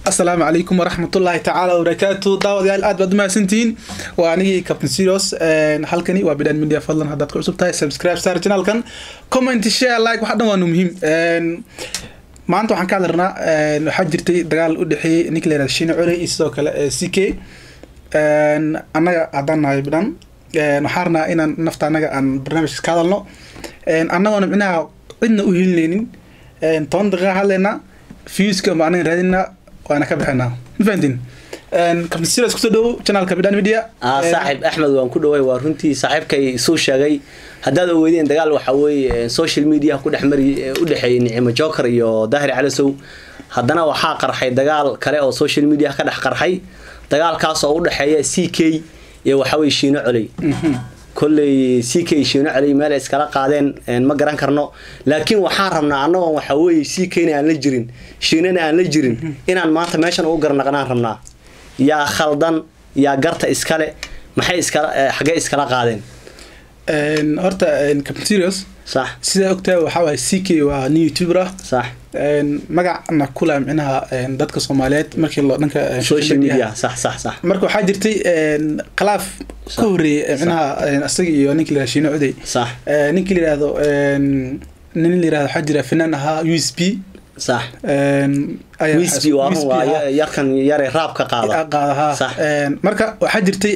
asalaamu calaykum waraxmatullaahi tacaala wabarakaatu daawadayaal aad baad umahadsantihiin waa anigii captain serios halkani waa bidhan media fadlan haddaad ku cusub tahay subscribe star channelkan comment share like waxa dhan waanu muhiim maanta waxaan ka hadlarnaa waxaa jirtay dagaal u dhexeeyey ninka la yihahda shine cole iyo sidoo kale c k annaga haddaan nahay bidhan waxaan rabnaa inaan nafta annaga aan barnaamijka ka hadalno annagoona micnaha cidna u hilinaynin toban daqiiqa hadlaynaa viewska ma anaga raadinaa waana ka bixinaa ma fahantiin captain serious kusoo dhowow channelka bidhan media saaxiib axmed waan ku dhaway waa runtii saaxiibkay suu sheegay haddaad ogeydeen dagaal waxaa weeye social media ku dhex mari u dhexeeyay nicimo joker iyo daahir calasow haddana waxaa qarxay dagaal kale oo social media ka dhex qarxay dagaalkaas oo u dhexeeya c k iyo waxaa weye shiino coley kolley c k shiino coley meel ay iskala qaadeen ma garan karno laakiin waxaan rabnaa annagoon waxaa weeye c kna aan la jirin shiinana aan la jirin inaan maanta meeshan ugu garnaqnaan rabnaa yaa khaldan yaa garta iskale maxay iskala xaggee iskala qaadeen horta captain serious sax sidaa ogtahay waxaa waaye c k waa nin youtuber ah sax magacna kula micnaha dadka soomaaliyeed markii loo dhanka social media sax sax sax marka waxaa jirtay khilaaf ka horeeyay micnaha isaga iyo ninkii la yihahdo shiino codey sax ninkii la yihahdo nin la yihahdo waxaa jira fanaan ahaa u s b sax wisby waa run waa yarkan yare raabka qaada qaadaha Sax. marka waxaa jirtay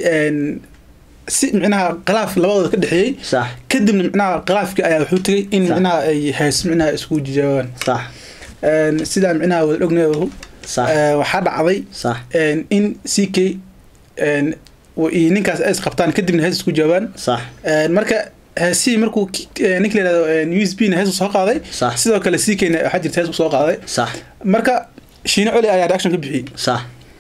si micnaha khilaaf labadooda ka dhexeeyey sax kadibna micnaha khilaafkii ayaa wuxuu tegay in Sax. micnaha ay hees micnaha isku jijaabaan sax sidaa micnaha wada ognayahu sax waxaa dhacday sax in c k iyo ninkaas ay isqabtaan kadibna hees isku jawaabaan sax marka heesihii markuu ki- ninka la yihahdo u s b na hees soo qaaday Sax. sidoo kale c k na waxaa jirta hees soo qaaday sax marka shiine coli ayaa reaction ka bixiyey sax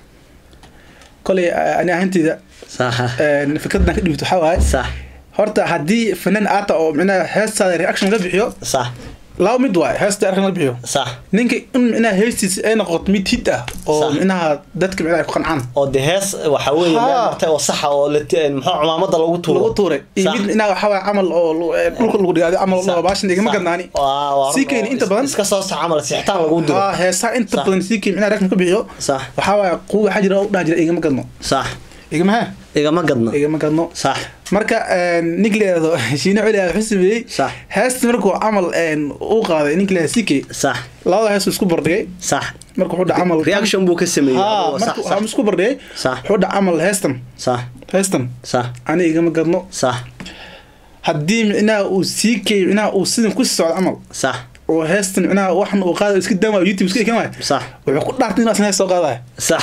koley ani ahanteyda sax fikradan ka dhibto waxaa waaye sax horta haddii fanaan aata oo micnaha heestaada reaction ka bixiyo sax laba mid waaye heesta reaction ka bixiyo sax ninka in micnaha heestiisa ay noqoto mid hid ah oo Sax. micnaha dadka micnaha ay ku qancaan oo de hees waxa weeye meel Haa. martay oo saxa oo la muxuu cumaamada lagu tuuro lagu tuuray iyo Sax. mid micnaha waxaa waaye camal oo lu- eh, dhulka lagu dhigaaday camal Sax. oo baashan igama Sax. gadnaani Waa- waa Sii run keeni oo inta is- badan. iska soo sax camal sixitaan lagu diro haa heesaa inta Sax. badan si kii micnaha reaction ka bixiyo sax waxaa waaye kuwa waxaa jira oo dhaha jira igama gadno sax igama ha igama gadno igama gadno sax marka ninka la yihahdo shiine coli ayaa wuxuu sameeyey Sax. heesta markuu camal uu qaaday ninka la yihahdo c k sax labada hees uu isku bardhigay sax marka wuxuu dhaca camal reaction buu ka sameeyey haa adoo sax marka sax waxaa isku bardhigay Sax. wuxuu dhaca camal heestan sax heestan sax ani igama gadno sax haddii micnaha uu sii kay micnaha uu sidan ku sii socdo camal sax oo heestan micnaha waxan uu qaadayo iska daamaayo youtube iska ekan waayo sax wuxuu ku dhaartay inuu asna hees soo qaadayo sax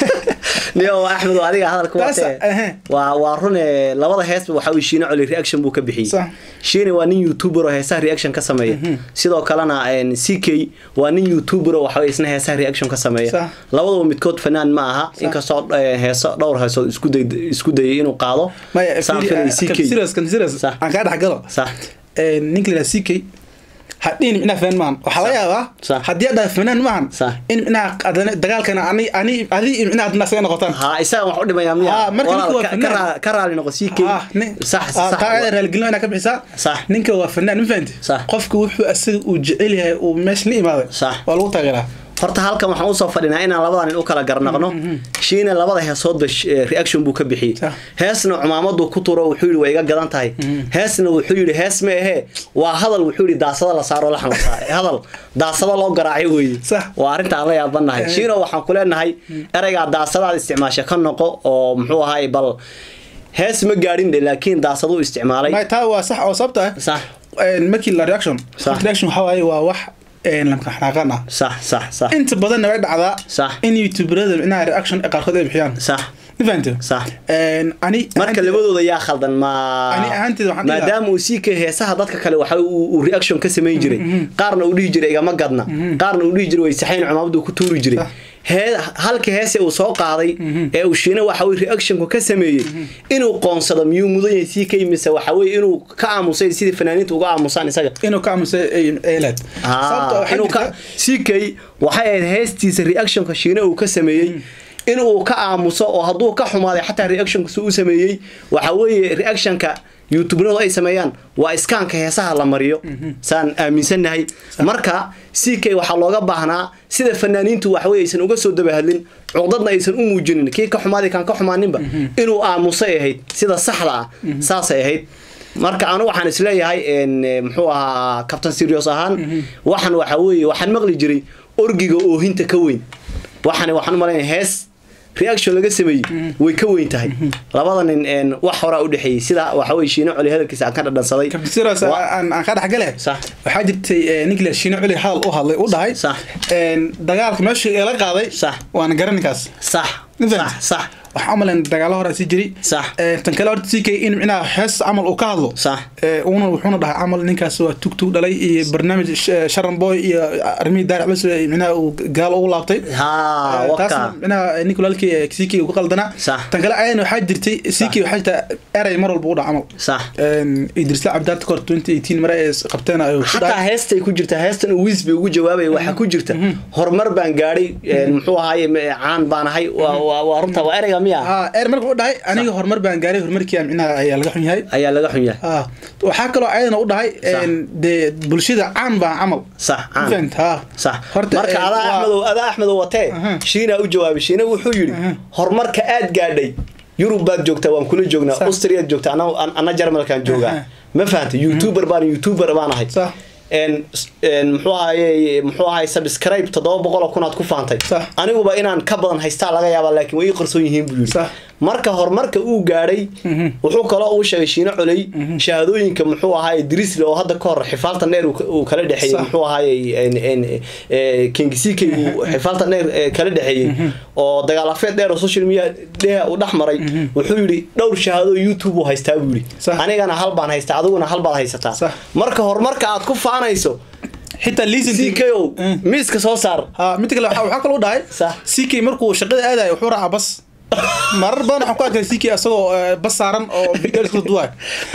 niyo axmed oo adiga hadalka Taas, watee ehe. waa waa rune labada heesba waxaa weye shiine coli reaction buu ka bixiyey Sax. shiine waa nin youtuber oo heesaha reaction ka sameeya sidoo kalena c k waa nin youtuber oo waxaa isna heesaha reaction ka sameeya Sax. labadaba midkood fanaan ma aha inkastoo eh, heeso dhowr heesood isku day isku dayay inuu qaado maya Saan filay CK. serious kan serious Sax. aan kaa dhex galo sax ninka la yihahdo c k hadhiin micnaha fanaan maahan waxaa laga yaabaa Sax. haddii aad dhahay fanaan maahan Sax. in micnaha adana dagaalkana ani ani adi iyo micnaha adna asaga noqotaan haa isaga wax u dhimayaa miya Haa, marka ninka Walaal, waa ka- fanaan. ka raa- ka raali noqo c k Ah, nin- sax ah, sax taa raaligelin inaa ka bixisaa Sax. ninka waa fanaan ma fahanti Sax. qofka wuxuu asaga uu jecel yahay uu meesha la imaaday Sax. waa lagu taageeraa horta halkan waxaan usoo fadhinaa inaan labadan nin u kala garnaqno shiina labada heesoodba sh- eh, reaction buu ka bixiyey Sax. heesna cumaamaduu ku turo wuxuu yidhi waa iga gadan tahay heesna wuxuu yidhi hees ma ahee waa hadal wuxuu yidhi daasada la saaro laxan la saaray hadal daasada loo garaacay weeye Sax. waa arrinta aan la yaabanahay shiino waxaan ku leenahay ereygaa daasadaad isticmaasha ka noqo oo muxuu ahay bal hees ma gaadhin dhe laakiin daasaduu isticmaalay may taa waa sax oo sababta ah sax markii la reaction Sax. reaction waxaa waaye waa wax lamka xanaaqan ah sax sax sax inta badanna way dhacdaa Sax. in youtuberada micnaha reaction qaarkood ay bixiyaan sax ma fahanti sax ani marka labadooda yaa khaldan ma Ani ahaanteeda waxaan dhihi maadaama uu sii ka heesaha dadka kale waxa uu uu reaction ka samayn jiray qaarna uu dhihi jiray igama gadna qaarna uu dhihi jiray way saxayn cumaamadu ku tuuri jiray Sax. hee halka heese uu soo qaaday ee uu shiina waxa uu reactionku ka sameeyey inuu qoonsado miyuu mudan yahay sii ka mise waxa weeye inuu ka aamusay sidii fanaaniinta uga aamusaan isaga inuu ka aamusay eelad Ah, inuu ka CK waxay ahayd heestiisa reactionka shiina uu ka sameeyey inuu ka aamuso oo hadduu ka xumaaday xataa reactionka suu u sameeyey waxa weeye reactionka youtubernadu ay sameeyaan waa iskaanka heesaha la mariyo saan aaminsannahay marka ck waxaa looga baahnaa sida fanaaniintu waxwey aysan uga soo dabahadlin cuqdadna aysan u muujinin kii ka xumaaday kaan ka xumaaninba inuu aamusay ahayd sida saxda ah saasay ahayd marka anu waxaan isleeyahay muxuu ahaa captain serios ahaan waxan waxa weeye waxaan maqli jiray orgiga oohinta ka weyn waxan waxaan umalaynaya hees reaction laga sameeyey way ka weyn tahay labada nin wax horaa udhexeeyey sida waxa weye shiino coli hadalkiisa aan ka dhadhansaday kabsiros aan ka dhexgale Sax. waxaa jirtay nicolas shiino culi hadal u hadlay u dhahay Sax. dagaalka meesha la qaaday Sax. waana garaninkaas sax Ninkan. sax sax waxaa umalayn dagaalo hore sii jiri Sax. tan kale horta ck in micnaha hees camal uu ka hadlo Sax. una wuxuuna dhahay camal ninkaas waa tugtug dhalay iyo barnaamij sh- sharan boy iyo arrimihii daaric cusub ee micnaha uu gaalo ugu laabtay ha taasna waka micnaha nicolalki ck uu ka qaldanaa Sax. tan kale ayadana waxaa jirtay ck waxaa jirta erey mar walba u dhaca camal sax idrisla cabdaarta kahor 2018 mare ee qabteen ayuu ku xataa dhahay heestay ku jirta heestan uu wiis bay ugu jawaabaya waxaa ku jirta horumar baan gaadhay muxuu ahaaye m- caan baan ahay waa waa- waa runta waa ereyga miya haa er marka u dhahay aniga horumar baan gaaray horumarkii micnaha ayaa laga xun yahay ayaa laga xun yahay haa waxaa kaloo ayadana u dhahay Sax. dee bulshada caan baa camal sax caan Fahant, haa sax Horta, marka eh, adaa waa- axmedow adaa axmedow watee Aha. shiina u jawaabay shiina wuxuu yidhi horumarka aad gaadhay yurub baad joogtaa waan kula joognaa Sax. austriaad joogtaa ana ana jarmalkaan joogaa Aha. ma fahantay youtuber baan youtuber baan ahay Sax. En- en muxuu ahaye muxuu ahaye subscribe toddoba boqol oo kun aad ku faantay Sax. aniguba inaan ka badan haystaa laga yaabaa laakiin way ii qarsoon yihiin buu yidhi Sax. marka horumarka uu gaadhay wuxuu kaloo uu sheegay shiino coley shahaadooyinka muxuu ahaaye drisle oo hadda ka hor xifaalta neer uu ka- uu kala dhexeeyey Sax. muxuu ahaaye kengisike uu xifaalta neer eh, kala dhexeeyey oo dagaal afeed dheer oo social media dheha uu dhex maray wuxuu yidhi dhowr shahaadoo youtube uu haystaa buu yidhi Sax. anigana hal baan haystaa adiguna hal baad haysataa Sax. marka horumarka aad ku faanayso xitaa liisan ck-ow miiska soo saar haa midda kale waxaa waxaa kaloo u dhahay Sax. ck markuu shaqada aadayo wuxuu raacaa bas marar badan waxaan ku arkay ck asagoo eh, bas saaran oo bidheel isku duwaay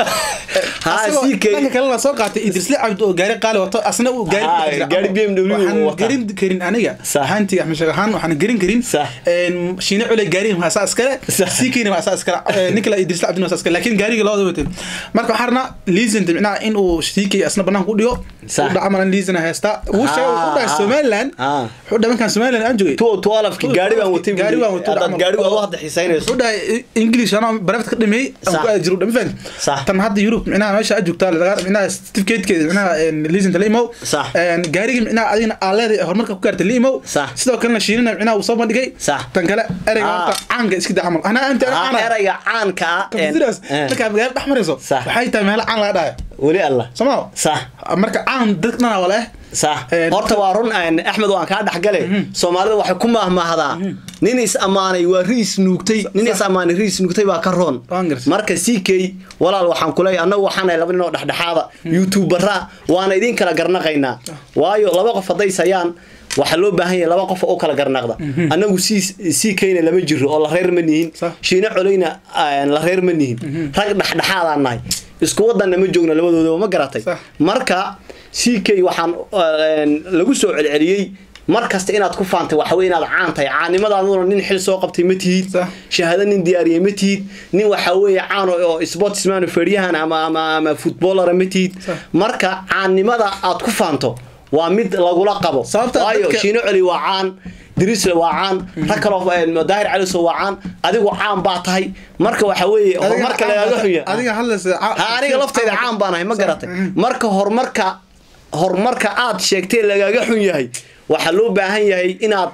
Haa, Asagoo CK dhanka kalena soo qaatay idrisle cabdi oo gaari qaali wato asna uu gaari Haa, ku jira. gaari BMW uu waxaan wataa. garin karin aniga Sax. ahaantiga axmed sheekh ahaan waxaan garin karin Sax. een, shiine cule gaariga maasaa iskale Sax. ckna maasaa iskale Eh, ninka la idrisle cabdi maasaa iskale laakiin gaariga labada watay marka waxaan rabnaa liisanta micnaha in uu ck asna banaanka u dhigo Sax. u dhaca malan liisana heestaa uu sheegay wuxuu dhahay Haa, somaliland haa. wuxuu dhahay markaan somaliland aan joogay tuo tuolafki gaari baan watay gaari baan watay hadaad gaari waad u hadda xiisaynayso wuxuu dhahay english anaa barafta ka dhameeyey aan Sax. ku aadi jiru dhama fahan Sax. tan hadda yurub micnaha meesha aad joogtaa laga micnaha certificatekeeda micnaha liisanta la imow Sax. gaarigii micnaha adigna aa leedahay horumarka ku gaartay la imow Sax. sidoo kalena shiinina micnaha uu soo bandhigay Sax. tan kale ereyga Ah. horta caanka iska daa camal anaa anta Haa, caana erayga caanka ah en- sidaas eh, markaa magaalo dhex marayso Sax. waxay tahay meelo caan laga dhahaya weli allah somaa sax marka caan dadka dhanaa wala eh sax Eh, horta waa run en, axmed waan kaa dhexgale soomaalida waxay ku mahmahdaa nin is ammaanay waa riis nuugtay nin is ammaanay riis nuugtay baa ka roon Waan gartay. marka ck walaal waxaan kuleeyahay annagu waxaan nahay laba nin oo dhexdhexaada youtubera waana idin kala garnaqaynaa waayo laba qof hadday sayaan waxaa loo baahan yahay laba qof oo kala garnaqda annagu c kna lama jiro oo la reer ma nihin Sax. shiine coleyna aan la reer ma nihin rag dhexdhexaadaan nahay isku wadanna ma joogna labadoodaba ma garatay Sax. marka ck waxaan een, lagu soo celceliyey mar kasta inaad ku faantay waxa wey inaad caan tahay caannimadaaduna nin xil soo qabtay ma tihid Sax. shahaado nin diyaariyey ma tihid nin waxa weeye caan oo- oo sportsman feedyahan ama ama ama footballara ma tihid Sax. marka caannimada aad ku faanto waa mid lagula qabo Sababta waayo dadka- shiino celi waa caan dirisle waa caan rag kaloo een, daahir caliso waa caan adigu caan baa tahay marka waxa weeye horumarka lagaaga xunya adiga hadlaysa ha aniga laftayda caan baan ahay ma Sax. garatay Mhm. marka horumarka horumarka aad sheegtay lagaaga xun yahay waxaa loo baahan yahay inaad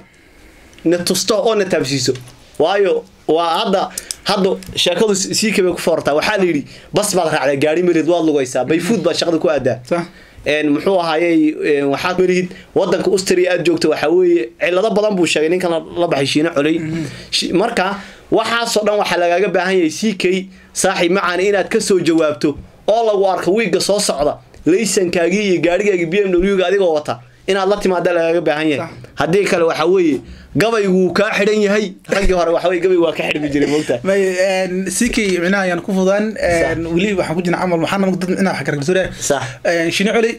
na tusto oo na taabsiiso waayo waa hadda hadda sheekadu sii kabay ku foortaa waxaa la yidhi bas baad raacday gaari melid waad lugaysaa bayfuud baad shaqada ku aadaa Sax. een muxuu ahaayey een, waxaad melihid wadanka austria aad joogta waxaa weeye cilado badan buu sheegay ninkan la- la baxay shiine coley Shi- marka waxaasoo dhan waxaa lagaaga baahan yahay c k saaxiib macaani inaad ka soo jawaabto oo lagu arko wiigga soo socda laysankaagii iyo gaarigaagii b m w ga adigoo wata inaad la timaada lagaaga baahan yahay Sax. haddii kale waxaa weeye gabaygu wuu kaa xidhan yahay raggii hore waxa weye gabaygu waa ka xidhmi jiray moogtaa may ck micnaha ayaan ku fudaan Sax. weli waxaan ku jirna camal waxaana dad micnaha wax gargarsooraya Sax. shini coli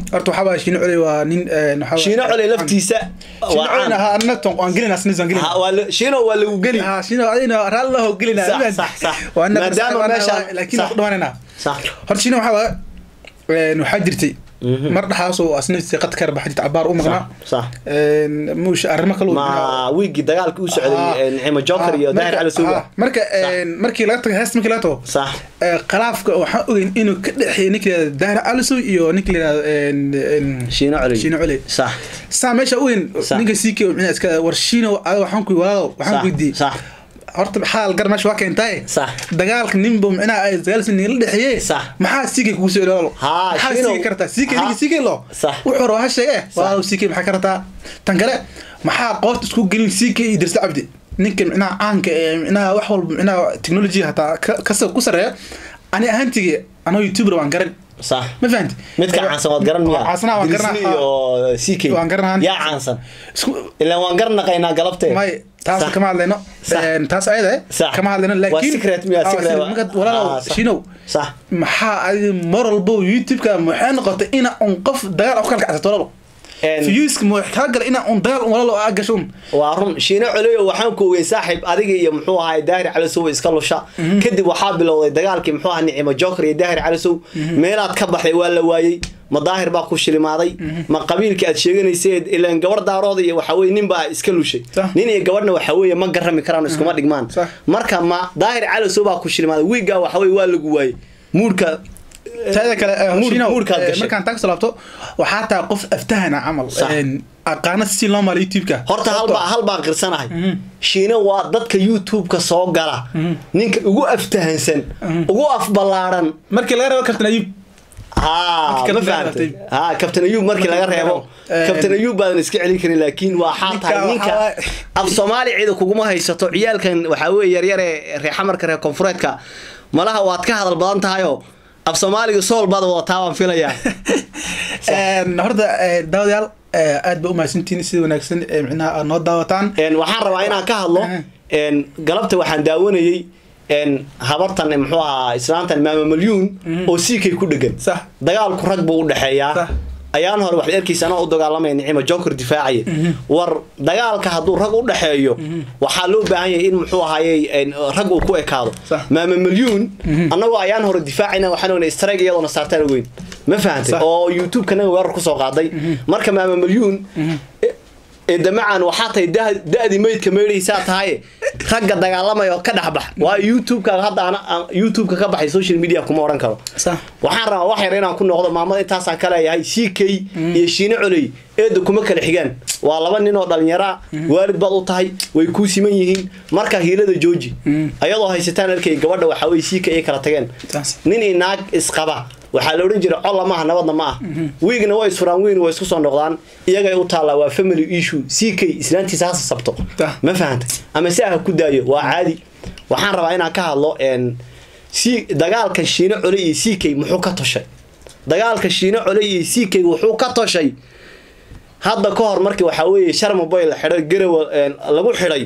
horta waxaa baa shiino coley waa nin een, waxaa shiino cole laftiisa shiino waa coleyna caan ha anna ton waan gelina snis waan gelina Ha, waa la- shiino waa lagu geli ha shiino adina raali laho gelina Sax, Iban. sax, sax. waa anna Maadaama waa anna- meeshaan- waa- laakiin sax. waan ku dhawaanayna sax horta shiino waxaa waa een, waxaa jirtay mar dhaxaas oo asna qad ka yarbaxa jirta cabaar u maqnaa sax een, muush arrimo kale ma wiigii dagaalka u socday nicimo joker iyo daahir cali suuga marka een, markii laga tago heesta markii laga tago sax ee, khilaafka waxaan ogeyn inuu ka dhexeeya ninka la yihahdo daahir alisow iyo ninka la yihahdo een, een, shiino cole shiino coley sax saa meesha ogeyn Sax. ninka sii kee micnaa iska war shiino adiga waxaan ku walaalow waxaan sax ku weydiiyey sax horta xaal gar meesha waa keentaaye Sax. dagaalka ninba micnaha ay dagaalsi nigala dhexeeye Sax. maxaa siikay kugu soo ilaalo Haa, maxaa Shiino. siikay kartaa siikay Haa. ninka siikay lo Sax. wuxuu raba ha sheege walaalow siikay maxaa kartaa tan kale maxaa qoorta isku gelin siikay iyo dirsa cabdi ninka micnaha caanka ee micnaha wax walba micnaha technology hataa ka- ka ku sareeya ani ahaantigii anoo youtuber waan garan sax ma fahanti midka caansan waad garan miya caansanaa waan Disney garanaa iyo ck Waan garanaa. yaa caansan isku ilaa waan garnaqaynaa galabtee may taas Sax. kama hadlayno Sax. Een, taas ayada eh, Sax. kama hadlayno Waa laakiin secret miya, Ah, secret secret. waa- Marka walaalow Ah, sax. shinow sax maxaa adiga mar walbo youtube-ka maxay noqotay ina un qof dagaal u kala kacsato walaalow Een, fiyuuska ma wax kala gala ina un dagaal un walaalow aa gasho un waa run shiino coleyo waxaan ku ogey saaxiib adiga iyo muxuu ahay daahir calisow iska lusha kadib waxaa bilowday dagaalkii muxuu ahaa nicimo joker iyo daahir calisow meelaad ka baxday waa la waayey ma daahir baa ku shilimaaday ma qabiilkii aad sheeganayseed ilaan gabar daarooda iyo waxaa weye nin baa iska lushay Sax. nin iyo gabadhna waxaa weeye ma garami karaan iskuma dhigmaan Sax. marka ma daahir calisow baa ku shilimaaday wiiggaa waxaa weye waa lagu waayey muurka taada kale eh, Muur- Shinow, muurkaad eh, gashay. markaan taag salaabto waxaa taa qof aftahana camal Sax. Een, aqaana si loo maalo youtube-ka horta halbaa halbaan qirsanahay shiina waa dadka youtube-ka soo gala ninka ugu aftahansan ugu afballaaran markii laga rabo kabtan ayub haa Markii ma laga fahamtay reebo. haa kabtan ayuub markii laga reebo Eh, kabtan ayuub baadan iska celin karin laakiin waa xaa Ninka tahay ninka waxaa waay- af soomaali cida kuguma haysato ciyaalkan waxaa weeye yaryare reer xamarka reer koonfureedka malaha waad ka hadal badan tahayoo af soomaaliga sool baad wadataa waan filayaa Een, horta eh, daawadayaal eh, aad ba u mahadsantihiin sida wanaagsan ee micnaha aad noo daawataan Een, waxaan rabaa inaan ka hadlo Mhm. een, galabta waxaan daawanayey een, habartan muxuu ahaa islaantan maama malyuun oo siikay ku dhegan Sax. dagaalku rag buu u dhexeeyaa Sax. ayaan hore waxaad erkaysa anoo u dagaalamaya nicima joker difaacaya war dagaalka hadduu rag u dhexeeyo waxaa loo baahan yahay in muxuu ahaayey een, rag uu ku ekaado Sax. maama malyuun annagoo ayaan hore difaacayna waxaan ognay strike iyadoona saartaan weyn ma fahantay Sax. oo youtube-kana weerar kusoo qaaday marka maama malyuun ee damacan waxaa tahay da- da-dii meydka meydhaysaa tahay ragga dagaalamaya oo ka dhexbax waayo youtube-ka hadda ana- aan- youtube-ka ka baxay social media kuma odhan karo Sax. waxaan rabaa wax yar inaan ku noqdo maamada intaasaan ka leeyahay c k iyo shiine coley eeda kuma kala xigaan waa laba nin oo dhalinyara waalid baad u tahay way kuu siman yihiin marka hiilada jooji ayadoo haysataan arkay gabadha waxaa weye c k ay kala tageen Saas. nin iyo naag isqaba waxaa la odhan jiray colla maaha nabadna ma ah wiigna way isfuraan wiigna way isku soo noqdaan iyagay u taallaa waa family issue c k islaantiisa ha sabto Tah. ma fahantay ama si ah ku daayo waa caadi waxaan rabaa inaan ka hadlo een, si dagaalka shiine cole iyo c k muxuu ka toshay dagaalka shiine cole iyo c k wuxuu ka toshay hadda ka hor markii waxaa weeye sharmaboy la xidhay garawa een, lagu xidhay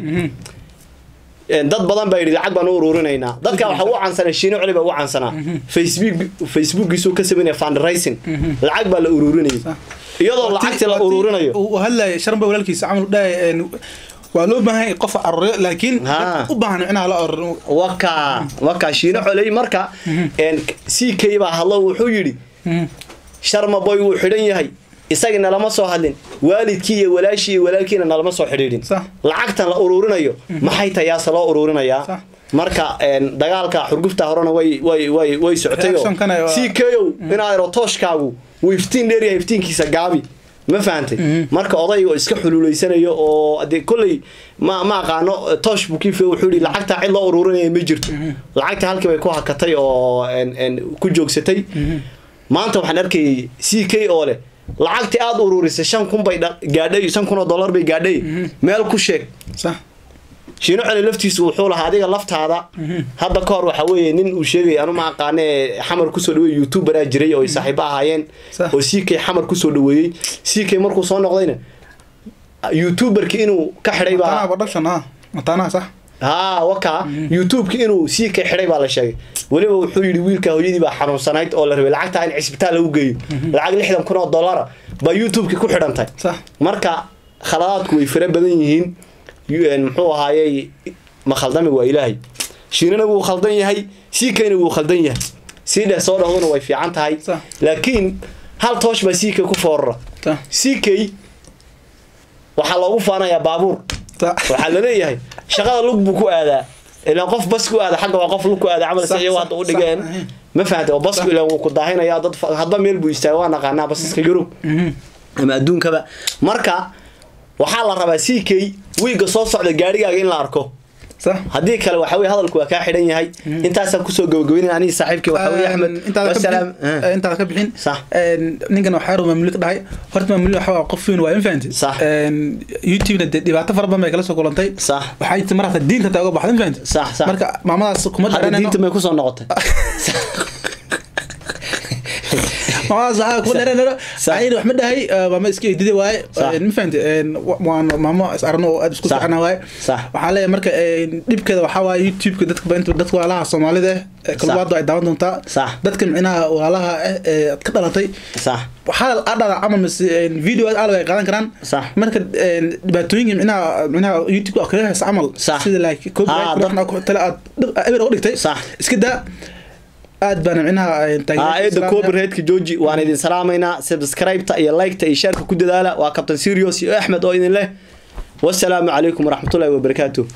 een, dad badan baa yidhi lacag baan u ururinaynaa dadka waxaa u cansanaa shiine coli baa u cansanaa facebook facebookiisuu ka sameynaya fundraising lacag baa la ururinayay iyadoo lacagtii la ururinayo uu hadlaya sharba walaalkiisa camal dhahay een, waa loo baahan yahay qof aruuriyo laakiin Haa. u baahan micnaha la ururiyo waka waka shiine coley marka een, c k baa hadlo wuxuu yidhi sharmaboy wuu xidhan yahay isagina lama soo hadlin waalidkii iyo walaashii iyo walaalkiina nalama soo xidhiidhin Sax. lacagtan la ururinayo maxay tayaase loo ururinayaa Sax. marka een, dagaalka xurgufta horena way way way way socotay Reaction-kana waa- c k ow inaad ero tooshkaagu wuu iftiin dheeryahay iftiinkiisa gaabi ma fahantay marka odayga oo iska xululeysanayo oo dee kolley ma ma aqaano toosh buu kiife wuxuu yidhi lacagta cid loo ururinaya ma jirto lacagta halkii bay ku hakatay oo een- een ku joogsatay maanta waxaan arkayay c k oo leh lacagtii aada ururisay shan kun bay dha- gaadhay shan kun oo dollar bay gaadhay meel ku sheeg sax shiino celi laftiisu wuxuu lahaa adiga laftaada hadda ka hor waxa weeye nin uu sheegay anu ma aqaane xamar kusoo dhaweeyey youtuberaa jiray oo ay saaxiibo ahaayeen Sax. oo c k xamar kusoo dhaweeyey c k markuu soo noqdayna youtuberki inuu ka xidhay mataanaha baa production ha mataanaha sax haa waka youtube-ki inuu sii ka xidhay baa la sheegay weliba wuxuu yidhi wiilka hooyadii baa xanuunsanayd oo la rabay lacagta in cisbitaal lagu geeyo lacag lixdan kun oo dollara baa youtube-ki ku xidhantay sax marka khaladaadku way fara badan yihiin UN muxuu ahaayey ma khaldamigu waa ilaahay shiinana wuu khaldan yahay siikayna wuu khaldan yahay sii dheh soo dhahduna way fiican tahay Sax. laakiin hal toosh baa siikay ku foorara sax siikay waxaa loogu faanayaa baabuur sax waxaa laleeyahay shaqada lug buu ku aadaa ilaan qof bas ku aada xagga waa qof lug ku aada camal Sax, si iyagu sax, hadda u dhigeen sax. ma fahantay oo basku ilaan wuu ku daahinaya dad fa- hadba meel buu istaaga waa naqaanaa basaska yurub ama adduunkaba marka waxaa la rabaa ck wiiga soo socda gaarigaaga in la arko sax haddii kale waxa weye hadalku waa kaa xidhan yahay intaasaan kusoo gabagabeynaya aniga saaxiibkii waxa weye axmed intaada ka wasalaam bixin eh, intaada ka bixin Sax. een, ninkan waxaa yar maamuli ka dhahay horta maamuli waxa waa qof weyn waa infahanti Sax. youtube-na dee dhibaato fara badan bay kala soo kulantay sax waxay ti mar hata diinta taa uga baxda infahanti Sax, sax. marka maamadaas kuma hadda dheranayno diinta may kusoo noqotay maamadaas waxaa kuma dheranayno Sax. ayna wax ma dhahay eh, maama iska eedide waaye Sax. een, ma fahanti een, wa- waan maamo is arno oo aad isku Sax. fiicnaa waaye Sax. waxaa leeyahay marka een, dhibkeeda waxaa waaye youtube-ka dadka ba inta dadka walaalaha soomaalida eh, kalwaado ay daawan doontaa Sax. dadka micnaha walaalaha eh, ee aad ka dhalatay sax waxaa adhada camal mise video aad ay qaadan karaan Sax. marka een, dhibaatooyinka micnaha micnaha youtube oo kaga haysa camal Sax. sida like Ah, copyright dad- waxna ku tala aad dhib- eber uga dhigtay Sax. iska daa aad baana micnaha een, aa taageerada eeda islaamka. copyrightka jooji waan idin salaamaynaa subscribe-ta iyo like-ta iyo share-ka ku dadaala waa captain serious iyo axmed oo idin leh wasalaamu calaykum waraxmatullaahi wabarakaatuh